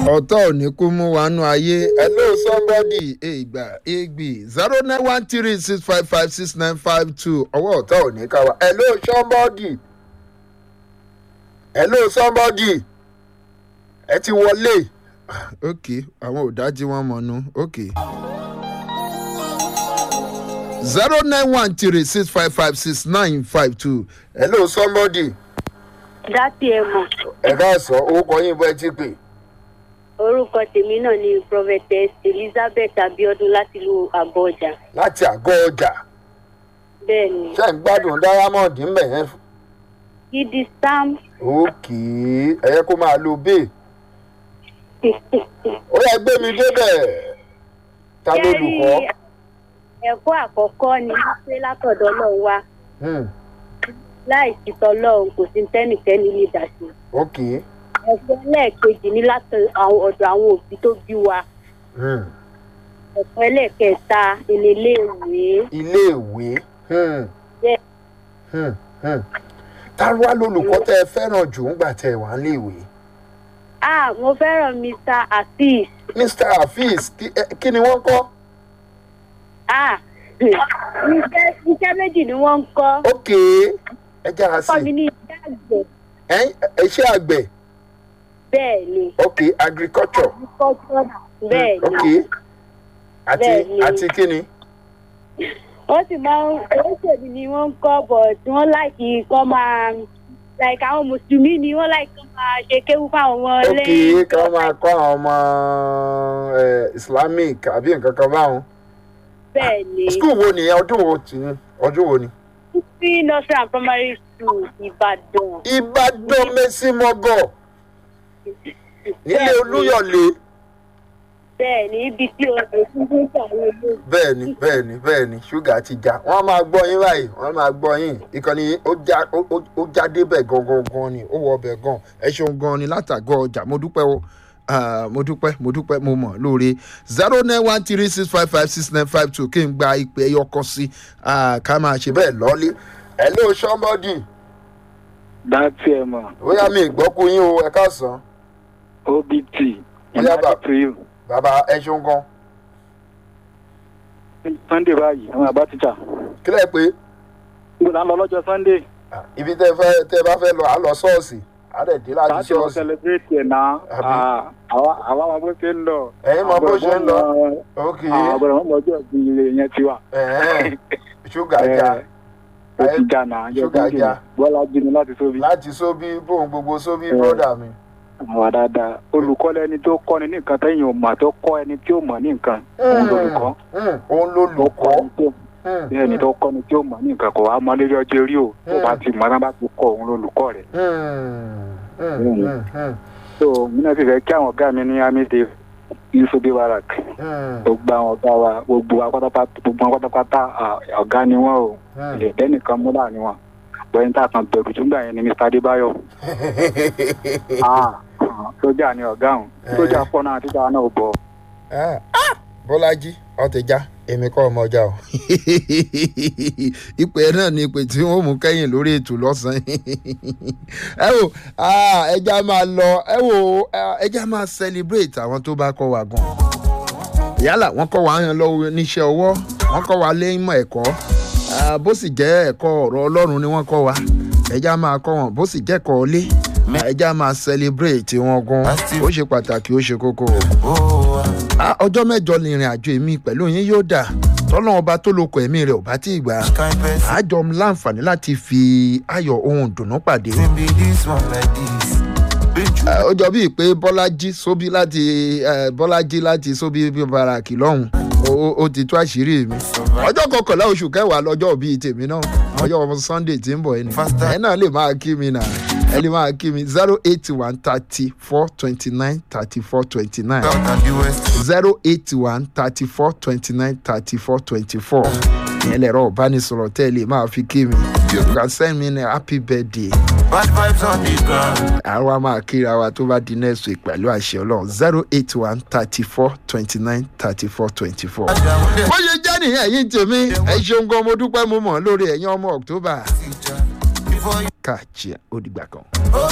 ọ̀tọ̀ ò ní kú mú wa nú ayé hello somebody ìgbà ìgbì zero nine one three six five five six nine five two ọwọ́ ọ̀tọ̀ ò ní ká wa hello somebody hello somebody ẹ ti wọlé ok àwọn ò dájú wọn mọ̀ nú ok zero nine one three six five five six nine five two hello somebody dátì ẹ mọ ẹ ká sọ orúkọ yín bọ́ ẹ ti pè orúkọ tèmi náà ni prophetess elizabeth abiodun láti ìlú àgọọjà láti àgọ́ ọjà bẹ́ẹ̀ ni ṣé ń gbádùn diamond ń bẹ̀ yẹn gidi sam òkè ẹ̀yẹ kó máa lo bẹ́ẹ̀ ó yẹ gbé mi débẹ̀ ta ló lùkọ́ ẹ̀kọ́ àkọ́kọ́ ni wípé látọ̀dọ̀ náà wá Hmm, láì sí tọlọ́run kò sí tẹ́nìtẹ́nì lè dà sí òkè ẹ̀kọ́ ẹlẹ́ẹ̀kejì ní láti àwọn ọ̀dọ̀ àwọn òbí tó bí wa Hmm, ẹ̀kọ́ ẹlẹ́ẹ̀kẹta ìléléèwé iléèwé Hmm, bẹ́ẹ̀ hmm, hmm. ta ló wá lólùkọ́ tẹ́ ẹ fẹ́ràn jù ńgbà tẹ́ ẹ wà níléèwé ah mo fẹ́ràn mr afeez mr hafiz kí- ẹ- kí ni wọ́n kọ́ ah iṣẹ́ iṣẹ́ méjì ni wọ́n ń kọ́ òkè ẹ jára sí kọ́ mi ní iṣẹ́ àgbẹ̀ Ẹ̀yin, ẹ- iṣẹ́ àgbẹ̀ bẹ́ẹ̀ ni òkè agriculture agriculture bẹ́ẹ̀ ok ni àti Bẹ́ẹ̀ni. àti kí ni wọ́n sì máa ń oríṣiríṣi ni wọ́n ń kọ́ but wọ́n láìkí kọ́ máa like àwọn mùsùlùmí ni wọ́n láìkí kọ́ máa ṣe kéwú fáwọn ọmọ ok lẹ́yìn kí wọ́n máa kọ́ àwọn ọmọ eh, islamic àbí nǹkan kan báwọn. bẹ́ẹ̀ ni skul wo nìyẹn ọdún wo tì ní ọdún wo ni. sí nursery and primary school ìbàdàn ìbàdàn mẹ́sìmọ́gọ̀ nílé olúyọ̀lé bẹ́ẹ̀ ni ibi tí o lè fún fún àwọn olóògbé bẹ́ẹ̀ ni bẹ́ẹ̀ ni bẹ́ẹ̀ ni ṣúgà ti já wọ́n á máa gbọ́ yín báyìí wọ́n á máa gbọ́ yín ìkànnì ó já ó- ó- ó já débẹ̀ gangan gan ni ó wọ ọbẹ̀ gan ẹ ṣeun gan ni látàgọ́ ọjà mo dúpẹ́ o Ah, mo dúpẹ́ mo dúpẹ́ mo mọ̀ lóore zero nine one three six five five six nine five two kí n gba ìpè ẹyọ kan sí Ah, ká máa ṣe bẹ́ẹ̀ lọ́lé hello somebody dátì ẹ mọ bóyá mi ìgbọ́kú yín o ẹ káàsán obt Bóyá bá- to you bàbá ẹ ṣeun gan sunday báyìí àwọn àbá tíjà kílẹ̀ pé níbo la ń lọ lọ́jọ́ sunday ah, ibi tẹ́ fẹ́ tẹ́ bá fẹ́ lọ à ń lọ ṣọ́ọ̀ṣì á dẹ̀ dé láti láti lọ ṣọ́ọ̀ṣì celebrate ẹ̀ náà Àbí? àwa àwa máa bó ṣe ń lọ Ẹ̀yin mọ bó ṣe ń lọ. ok àgbẹ̀rẹ̀ wọn mọ̀ọ́jọ́ ìbí ilé yẹn ti wà ẹ̀hẹ́n, ṣúgà já ó ti jà náà yẹ Ṣúgà kí já. bọ́lá jí ni láti sóbi láti sóbí bóun gbogbo sóbí Eh. bọ́dà mi àwa dáadáa olùkọ́ lẹni tó kọ́ni ní nǹkan tẹ́yìn ò mà tó kọ́ ẹni tí ò mọ̀ ní nǹkan òun lolùkọ́ Hmm, òun ló tó kọ́ lùkọ́ ẹni tó bí ẹni tó kọ́ni tí ò mọ̀ ní nǹkan kò wá mọ lórí ọjọ́ orí o tó bá ti mọ̀ náà bá ti kọ́ òun lolùkọ́ rẹ̀ so mi náà sì fẹ́ kí àwọn ọ̀gá mi ní amíde yusufi barak gbogbo àwọn ọ̀gá wa gbogbo wa pátápátá gbogbo wọn pátápátá à, ọ̀gá ni wọ́n o ẹ̀ẹ́dẹ́ nìkan mú láàrin wọn bọ́yìn tá a kan bẹ̀rù tún gbà yẹn ni mr adébáyọ̀ Ah, ah, sójà ni ọ̀gá òun sójà pọ̀ náà títa náà ò bọ̀ bọ́lájí ọ̀tẹ̀já èmi kọ́ ọmọ ọjà o ìpè náà ni ìpè tí wọ́n mú kẹ́yìn lórí ètò lọ́sàn-án ẹ wò ah, ẹja máa lọ ẹ wò ah, ẹja máa celebrate àwọn tó bá kọ́ wa gan yálà wọ́n kọ́ wa yan lọ́wọ́ níṣẹ́ ọwọ́ wọ́n kọ́ wa lé ìmọ̀ ẹ̀kọ́ ah, bó sì jẹ́ ẹ̀kọ́ ọ̀rọ̀ ọlọ́run ni wọ́n kọ́ wa ẹja máa kọ́ wọn bó sì jẹ́ ẹ̀kọ́ ilé ẹja máa celebrate wọn gan ó ṣe pàtàkì ó ṣe kókó o Ah, ọjọ́ mẹ́jọ ni ìrìn àjò èmi pẹ̀lú yín yóò dà tọ́lọ́wọ́n ọba tó lóko ẹ̀mí rẹ̀ ò bá tí ì gbà àjọ láǹfààní láti fi ayọ̀ ohun dùnú pàdé. Ah, ó jọ bíi pé bọ́lájí sóbí láti eh, bọ́lájí láti sóbí baraki lọ́hùn ó- ó- ó ti tú àṣírí mi. ọjọ́ kọkànlá oṣù kẹwàá lọ́jọ́ bíi tèmi náà ọjọ́ sunday tí ń bọ̀ ẹni ẹ náà lè máa kí mi náà ẹ lè máa kí mi zero eight one thirty four twenty nine thirty four twenty nine zero eight one thirty four twenty nine thirty four twenty four ìyẹn lẹ̀rọ ìbánisọ̀rọ̀ tẹ́ ẹ lè máa fi kí mi you can send me a happy birthday Bad vibes on the ground. àwa máa kíra wa tó bá di next week pẹ̀lú àṣẹ ọlọ́run zero eight one thirty four twenty nine thirty four twenty four. bó ṣe jẹ́ nìyẹn ẹ̀yin tèmi ẹ ṣeun gan mo dúpẹ́ mo mọ̀ lórí ẹ̀yin ọmọ october Before you káàkiri ó dìgbà kan.